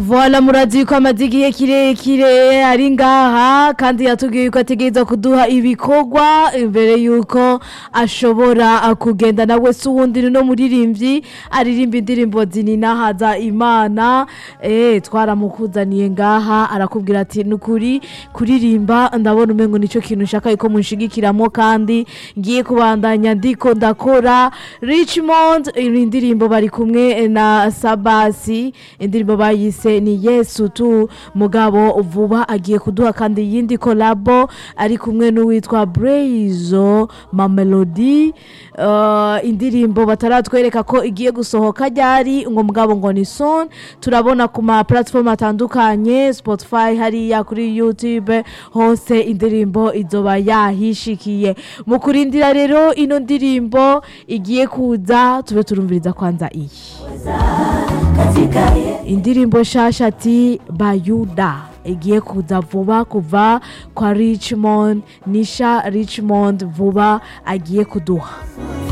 vola murazi ko amaze igihe kirekire ari ngaha kandi yatubwiye ko ategereza kuduha ibikorwa imbere yuko ashobora kugenda nawe si uwundi no muririmbyi aririmba indirimbo zininahaza imana eh twaramukuzaniye ngaha arakubwira ati nukuri kuririmba ndabona umengo nico kintu nshaka yuko munshigikiramo kandi ngiye kubandanya ndiko ndakora Richmond indirimbo bari kumwe na Sabasi indirimbo bayise ni Yesu tu mugabo vuba agiye kuduha kandi yindi kolabo ari kumwe n'uwitwa Braizo Mamelody uh, indirimbo bataratwereka ko igiye gusohoka ryari ngo mugabo ngo ni son turabona ku ma platform atandukanye Spotify hariya kuri YouTube hose indirimbo izoba yahishikiye mu kurindira rero ino ndirimbo igiye kuza tube turumviriza kwanza iyi indirimbo shasha ati bayuda igiye kuza vuba kuva kwa richmond nisha richmond vuba agiye kuduha